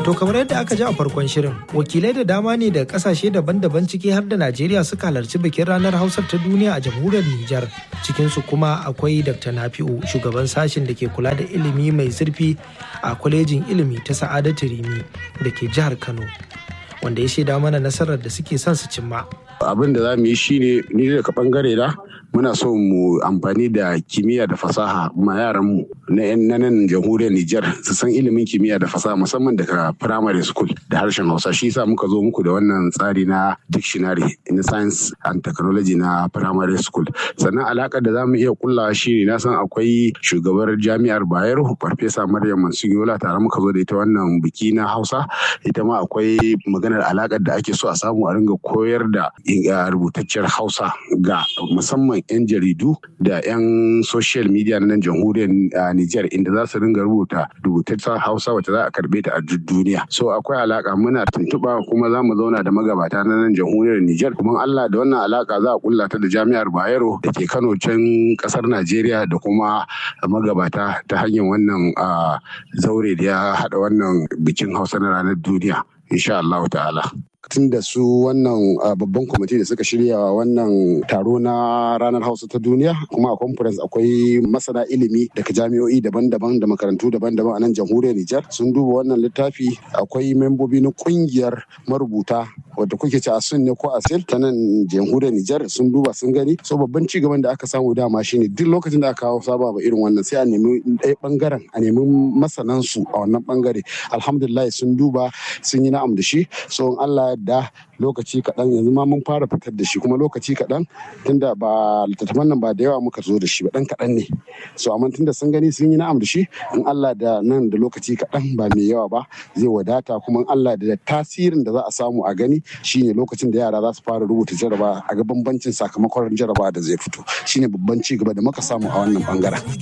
To kamar yadda aka ji a farkon shirin, wakilai da dama ne da kasashe daban-daban ciki har da Najeriya suka halarci bikin ranar Hausar ta duniya a jamhuriyar Nijar. Cikinsu kuma akwai Dr. Nafi'u, shugaban sashen da ke kula da ilimi mai zurfi a kwalejin ilimi ta Sa'adatu Rimi da ke jihar Kano, wanda ya shaida mana nasarar da suke son su cimma. abin da za mu yi shine ni daga bangare na muna so mu amfani da kimiyya da fasaha ma yaranmu na yan nan jamhuriyar Nijar su san ilimin kimiyya da fasaha musamman daga primary school da harshen Hausa shi yasa muka zo muku da wannan tsari na dictionary in science and technology na primary school sannan alakar da za mu iya kullawa shine na san akwai shugabar jami'ar Bayero farfesa Maryam Mansuyola tare muka zo da ita wannan biki na Hausa ita ma akwai maganar alakar da ake so a samu a ringa koyar da rubutacciyar hausa ga musamman 'yan jaridu da 'yan social media na nan jamhuriyar Nijar inda za su ringa rubuta rubutacciyar hausa wacce za a karbe ta a duk duniya so akwai alaka muna tuntuɓa kuma za mu zauna da magabata na nan jamhuriyar Nijar kuma Allah da wannan alaka za a kulla ta da jami'ar Bayero da ke Kano can kasar Najeriya da kuma magabata ta hanyar wannan zaure da ya haɗa wannan bikin hausa na ranar duniya insha Allah ta'ala. tun da su wannan babban kwamiti da suka shirya wannan taro na ranar hausa ta duniya kuma a conference akwai masana ilimi daga jami'o'i daban-daban da makarantu daban-daban a nan jamhuriyar nijar sun duba wannan littafi akwai membobi na kungiyar marubuta wadda kuke ci a sun ne ko a sil ta nan jamhuriyar nijar sun duba sun gani so babban ci gaban da aka samu dama shine duk lokacin da aka kawo saba ba irin wannan sai a nemi ɗaya bangaren a nemi masanan su a wannan bangare alhamdulillah sun duba sun yi na'am da shi so in Allah da lokaci kaɗan yanzu ma mun fara fitar da shi kuma lokaci kaɗan tunda ba littattafan nan ba da yawa muka zo da shi ba ɗan kaɗan ne so amma tunda sun gani sun yi na'am da shi in Allah da nan da lokaci kaɗan ba mai yawa ba zai wadata kuma in Allah da tasirin da za a samu a gani shine lokacin da yara za su fara rubuta jaraba a ga bambancin sakamakon jaraba da zai fito shine babban ci gaba da muka samu a wannan bangaren